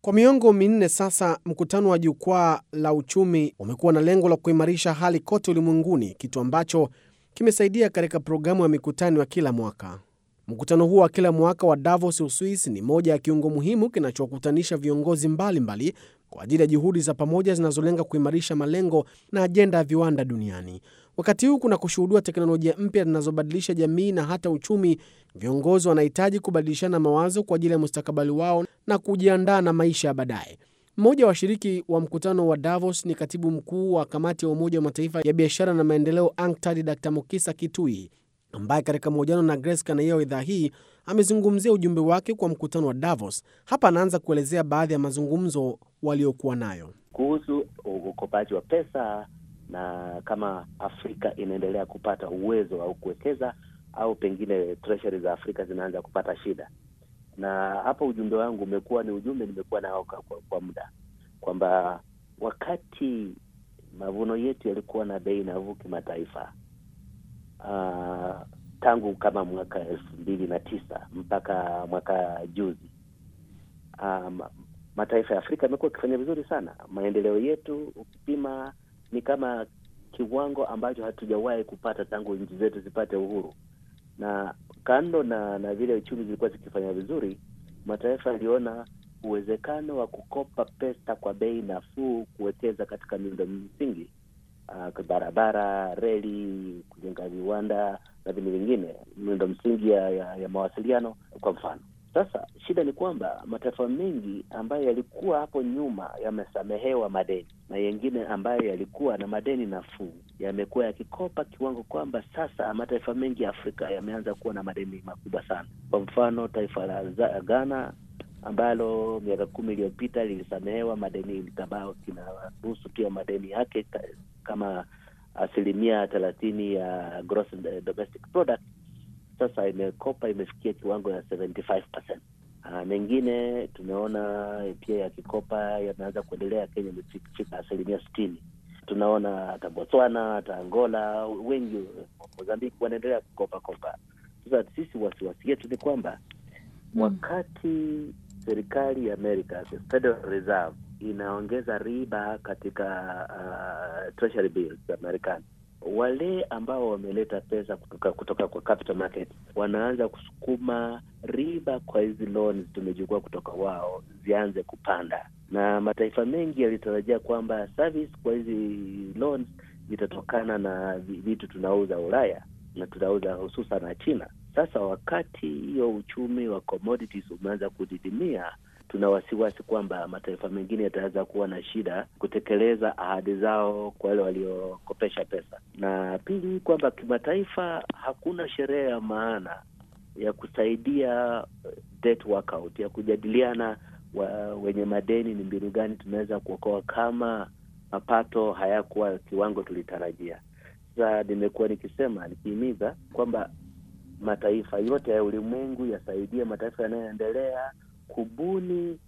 Kwa miongo minne sasa, mkutano wa Jukwaa la Uchumi umekuwa na lengo la kuimarisha hali kote ulimwenguni, kitu ambacho kimesaidia katika programu ya mikutano ya kila mwaka. Mkutano huo wa kila mwaka wa Davos, Uswisi, ni moja ya kiungo muhimu kinachokutanisha viongozi mbalimbali mbali kwa ajili ya juhudi za pamoja zinazolenga kuimarisha malengo na ajenda ya viwanda duniani. Wakati huu kuna kushuhudiwa teknolojia mpya zinazobadilisha jamii na hata uchumi, viongozi wanahitaji kubadilishana mawazo kwa ajili ya mustakabali wao na kujiandaa na maisha ya baadaye. Mmoja wa washiriki wa mkutano wa Davos ni katibu mkuu wa kamati ya Umoja wa Mataifa ya biashara na maendeleo UNCTAD, Dr Mukisa Kitui, ambaye katika mahojiano na Grace Kanaia wa idhaa hii amezungumzia ujumbe wake kwa mkutano wa Davos. Hapa anaanza kuelezea baadhi ya mazungumzo waliokuwa nayo kuhusu ukopaji wa pesa na kama Afrika inaendelea kupata uwezo au kuwekeza au pengine treasury za Afrika zinaanza kupata shida. Na hapa ujumbe wangu umekuwa ni ujumbe nimekuwa nao kwa, kwa muda kwamba wakati mavuno yetu yalikuwa na bei nafuu kimataifa, uh, tangu kama mwaka elfu mbili na tisa mpaka mwaka juzi, um, mataifa ya Afrika yamekuwa yakifanya vizuri sana. Maendeleo yetu ukipima ni kama kiwango ambacho hatujawahi kupata tangu nchi zetu zipate uhuru. Na kando na na vile uchumi zilikuwa zikifanya vizuri, mataifa yaliona uwezekano wa kukopa pesa kwa bei nafuu kuwekeza katika miundo msingi, uh, barabara, reli, kujenga viwanda na vile vingine, miundo msingi ya, ya, ya mawasiliano kwa mfano. Sasa shida ni kwamba mataifa mengi ambayo yalikuwa hapo nyuma yamesamehewa madeni na yengine ambayo yalikuwa na madeni nafuu yamekuwa yakikopa kiwango kwamba sasa mataifa mengi ya Afrika yameanza kuwa na madeni makubwa sana. Kwa mfano taifa la Ghana ambalo miaka kumi iliyopita lilisamehewa madeni likabao kinaruhusu pia madeni yake kama asilimia thelathini ya gross domestic product sasa imekopa imefikia kiwango ya 75%. Uh, mengine tumeona pia yakikopa yameanza kuendelea. Kenya imefika asilimia sitini. Tunaona hata Botswana hata Angola wengi, Mozambiki wanaendelea kukopa kopa. Sasa sisi wasiwasi yetu ni kwamba mm, wakati serikali ya Amerika, the Federal Reserve inaongeza riba katika uh, treasury bills za Marekani wale ambao wameleta pesa kutoka kutoka kwa capital market wanaanza kusukuma riba kwa hizi loans tumechukua kutoka wao zianze kupanda, na mataifa mengi yalitarajia kwamba service kwa hizi loans zitatokana na vitu tunauza Ulaya na tunauza hususan na China. Sasa wakati hiyo uchumi wa commodities umeanza kudidimia tuna wasiwasi kwamba mataifa mengine yataweza kuwa na shida kutekeleza ahadi zao kwa wale waliokopesha pesa. Na pili, kwamba kimataifa hakuna sherehe ya maana ya kusaidia debt workout, ya kujadiliana wa, wenye madeni ni mbinu gani tunaweza kuokoa kama mapato hayakuwa kiwango tulitarajia. Sasa nimekuwa nikisema nikihimiza kwamba mataifa yote ya ulimwengu yasaidie mataifa yanayoendelea kubuni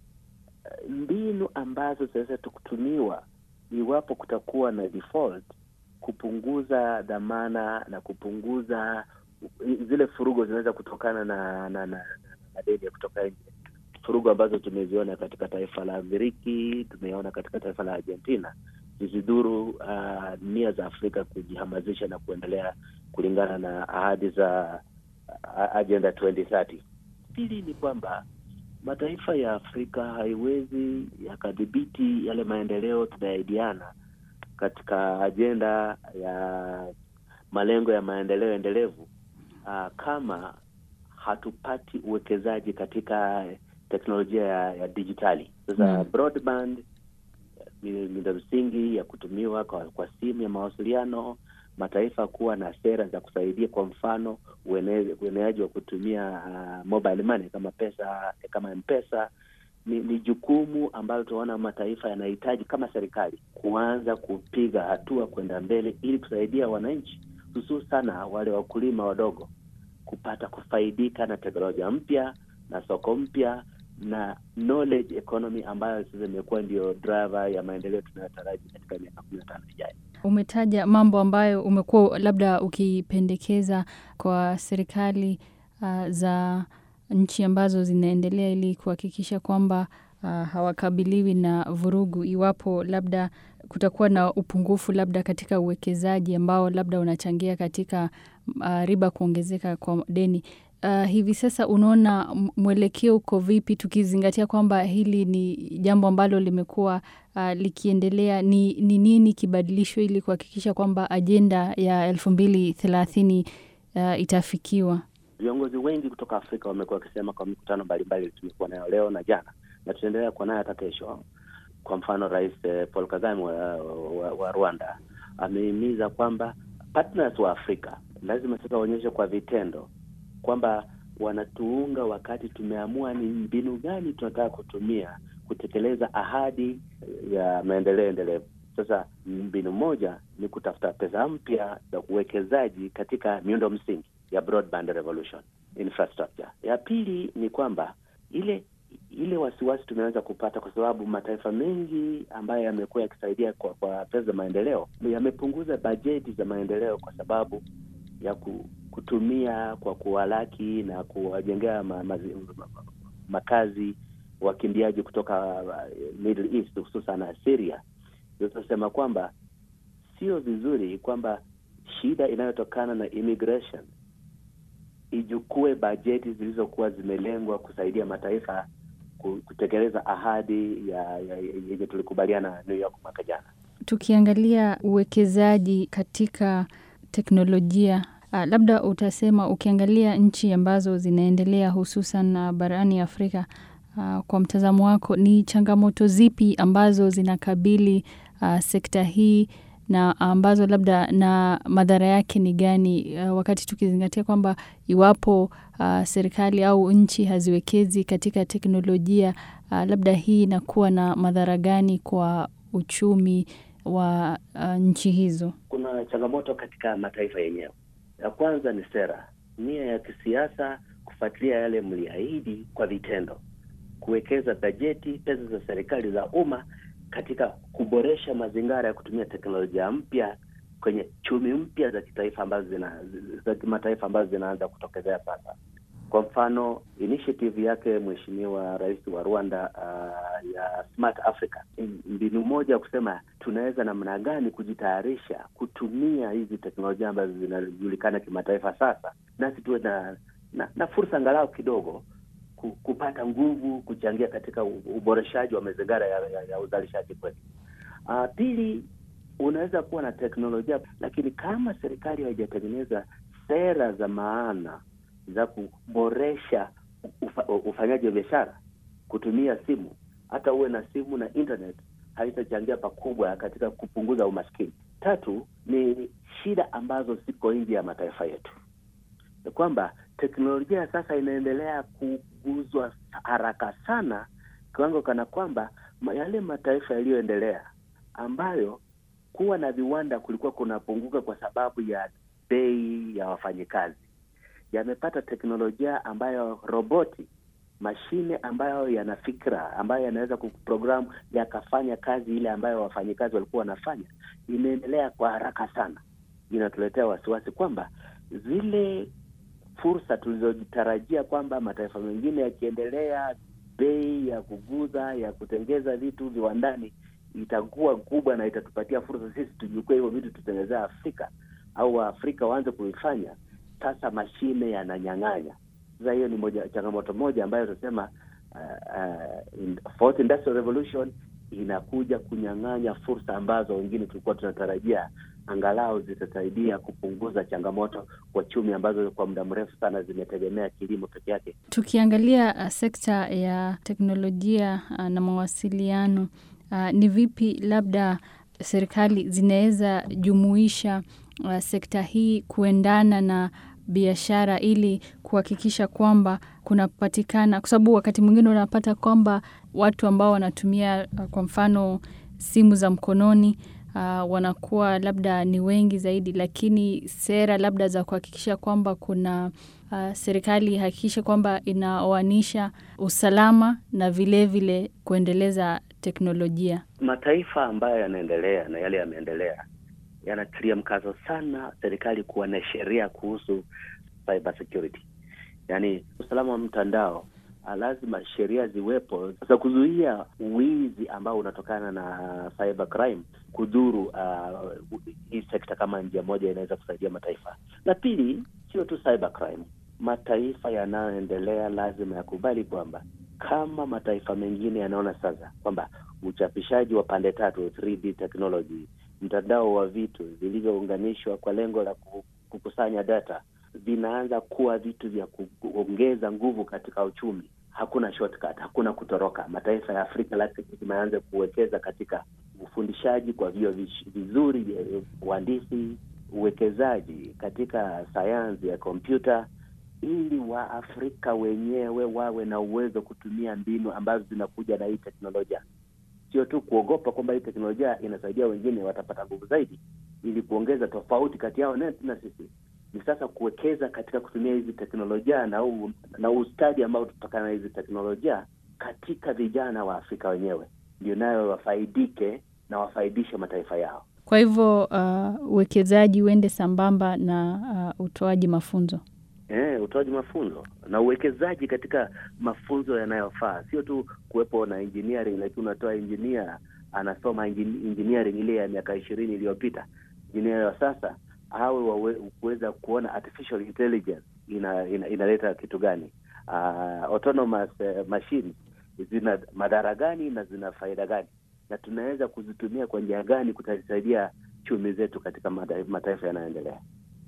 mbinu ambazo zinaweza kutumiwa iwapo kutakuwa na default, kupunguza dhamana na kupunguza zile furugo zinaweza kutokana na na na madeni ya kutoka nje, furugo ambazo tumeziona katika taifa la Ugiriki, tumeona katika taifa la Argentina, zizidhuru uh, nia za Afrika kujihamasisha na kuendelea kulingana na ahadi za uh, Agenda 2030. Pili ni kwamba mataifa ya Afrika haiwezi yakadhibiti yale maendeleo tunayaidiana katika ajenda ya malengo ya maendeleo endelevu uh, kama hatupati uwekezaji katika teknolojia ya, ya dijitali. Sasa mm, broadband miundo msingi ya kutumiwa kwa, kwa simu ya mawasiliano, mataifa kuwa na sera za kusaidia, kwa mfano ueneaji wa kutumia uh, mobile money kama pesa kama M-Pesa ni, ni jukumu ambalo tunaona mataifa yanahitaji kama serikali kuanza kupiga hatua kwenda mbele ili kusaidia wananchi hususana wale wakulima wadogo kupata kufaidika na teknolojia mpya na soko mpya na knowledge economy ambayo sasa imekuwa ndio driver ya maendeleo tunayotaraji katika miaka kumi na tano ijayo. Umetaja mambo ambayo umekuwa labda ukipendekeza kwa serikali uh, za nchi ambazo zinaendelea ili kuhakikisha kwamba uh, hawakabiliwi na vurugu iwapo labda kutakuwa na upungufu labda katika uwekezaji ambao labda unachangia katika uh, riba kuongezeka kwa deni. Uh, hivi sasa unaona mwelekeo uko vipi, tukizingatia kwamba hili ni jambo ambalo limekuwa uh, likiendelea? Ni, ni nini kibadilishwe ili kuhakikisha kwamba ajenda ya elfu mbili thelathini uh, itafikiwa? Viongozi wengi kutoka Afrika wamekuwa wakisema kwa mikutano mbalimbali tumekuwa nayo leo na jana na tutaendelea kuwa nayo hata kesho. Kwa mfano, Rais Paul Kagame wa, wa, wa Rwanda amehimiza kwamba partners wa Afrika lazima sasa waonyeshe kwa vitendo kwamba wanatuunga wakati tumeamua ni mbinu gani tunataka kutumia kutekeleza ahadi ya maendeleo endelevu. Sasa mbinu moja ni kutafuta pesa mpya za uwekezaji katika miundo msingi ya broadband revolution infrastructure. Ya pili ni kwamba ile ile wasiwasi tumeweza kupata kwa sababu mataifa mengi ambayo yamekuwa yakisaidia kwa, kwa pesa za maendeleo yamepunguza bajeti za maendeleo kwa sababu ya kutumia kwa kuwalaki na kuwajengea ma, ma, ma, makazi wakimbiaji kutoka Middle East hususan Syria. Tunasema kwamba sio vizuri kwamba shida inayotokana na immigration ijukue bajeti zilizokuwa zimelengwa kusaidia mataifa kutekeleza ahadi ya yenye tulikubaliana New York mwaka jana. Tukiangalia uwekezaji katika teknolojia uh, labda utasema ukiangalia nchi ambazo zinaendelea hususan uh, barani Afrika uh, kwa mtazamo wako ni changamoto zipi ambazo zinakabili uh, sekta hii na ambazo labda na madhara yake ni gani, uh, wakati tukizingatia kwamba iwapo uh, serikali au nchi haziwekezi katika teknolojia uh, labda hii inakuwa na madhara gani kwa uchumi wa uh, nchi hizo? Kuna changamoto katika mataifa yenyewe. Ya kwanza ni sera, nia ya kisiasa, kufuatilia yale mliahidi kwa vitendo, kuwekeza bajeti, pesa za serikali za umma katika kuboresha mazingira ya kutumia teknolojia mpya kwenye chumi mpya za kitaifa ambazo zina za kimataifa ambazo zinaanza kutokezea sasa. Kwa mfano initiative yake Mheshimiwa Rais wa Rwanda uh, ya Smart Africa, mbinu moja ya kusema tunaweza namna gani kujitayarisha kutumia hizi teknolojia ambazo zinajulikana kimataifa sasa, nasi tuwe na, na, na fursa angalau kidogo kupata nguvu kuchangia katika uboreshaji wa mazingira ya, ya, ya uzalishaji kwetu. Uh, pili, unaweza kuwa na teknolojia lakini kama serikali haijatengeneza sera za maana za kuboresha ufa, ufanyaji wa biashara kutumia simu, hata uwe na simu na internet haitachangia pakubwa katika kupunguza umaskini. Tatu ni shida ambazo ziko nje ya mataifa yetu, ni kwamba teknolojia sasa inaendelea kuguzwa haraka sana, kiwango kana kwamba yale mataifa yaliyoendelea ambayo kuwa na viwanda kulikuwa kunapunguka kwa sababu ya bei ya wafanyikazi, yamepata teknolojia ambayo roboti, mashine ambayo yana fikra, ambayo yanaweza kuprogramu yakafanya kazi ile ambayo wafanyikazi walikuwa wanafanya, imeendelea kwa haraka sana. Inatuletea wasiwasi kwamba zile fursa tulizotarajia kwamba mataifa mengine yakiendelea, bei ya kuguza ya kutengeza vitu viwandani itakuwa kubwa na itatupatia fursa sisi tujukue hivyo vitu tutengenezea Afrika au Waafrika waanze kuifanya. Sasa mashine yananyang'anya. Sasa hiyo ni moja changamoto moja ambayo tunasema uh, uh, fourth industrial revolution inakuja kunyang'anya fursa ambazo wengine tulikuwa tunatarajia angalau zitasaidia kupunguza changamoto kwa chumi ambazo kwa muda mrefu sana zimetegemea kilimo peke yake. Tukiangalia uh, sekta ya teknolojia uh, na mawasiliano uh, ni vipi labda serikali zinaweza jumuisha uh, sekta hii kuendana na biashara ili kuhakikisha kwamba kunapatikana, kwa sababu wakati mwingine unapata kwamba watu ambao wanatumia uh, kwa mfano simu za mkononi uh, wanakuwa labda ni wengi zaidi, lakini sera labda za kuhakikisha kwamba kuna uh, serikali ihakikishe kwamba inaoanisha usalama na vilevile vile kuendeleza teknolojia. Mataifa ambayo yanaendelea na yale yameendelea yanatilia mkazo sana serikali kuwa na sheria kuhusu cyber security, yaani usalama wa mtandao lazima sheria ziwepo za kuzuia wizi ambao unatokana na cyber crime kudhuru uh, hii sekta kama njia moja inaweza kusaidia mataifa. Na pili, sio tu cyber crime, mataifa yanayoendelea lazima yakubali kwamba kama mataifa mengine yanaona sasa kwamba uchapishaji wa pande tatu 3D technology, mtandao wa vitu vilivyounganishwa kwa lengo la kukusanya data vinaanza kuwa vitu vya kuongeza nguvu katika uchumi. Hakuna shortcut, hakuna kutoroka. Mataifa ya Afrika lazima yaanze kuwekeza katika ufundishaji kwa vio vizuri vya uhandisi, uwekezaji katika sayansi ya kompyuta, ili Waafrika wenyewe wawe na uwezo kutumia mbinu ambazo zinakuja na hii teknolojia, sio tu kuogopa kwamba hii teknolojia inasaidia wengine watapata nguvu zaidi, ili kuongeza tofauti kati yao na sisi ni sasa kuwekeza katika kutumia hizi teknolojia na u, na ustadi ambao tutokana na hizi teknolojia katika vijana wa Afrika wenyewe, ndio nayo wafaidike na wafaidishe mataifa yao. Kwa hivyo uwekezaji uh, uende sambamba na uh, utoaji mafunzo. Eh, utoaji mafunzo na uwekezaji katika mafunzo yanayofaa, sio tu kuwepo na engineering, lakini unatoa engineer anasoma engineering ile ya miaka ishirini iliyopita. Engineer wa sasa awe kuweza kuona artificial intelligence ina, ina, inaleta kitu gani, uh, autonomous uh, machines zina madhara gani na zina faida gani, na tunaweza kuzitumia kwa njia gani kutasaidia chumi zetu katika mataifa yanayoendelea.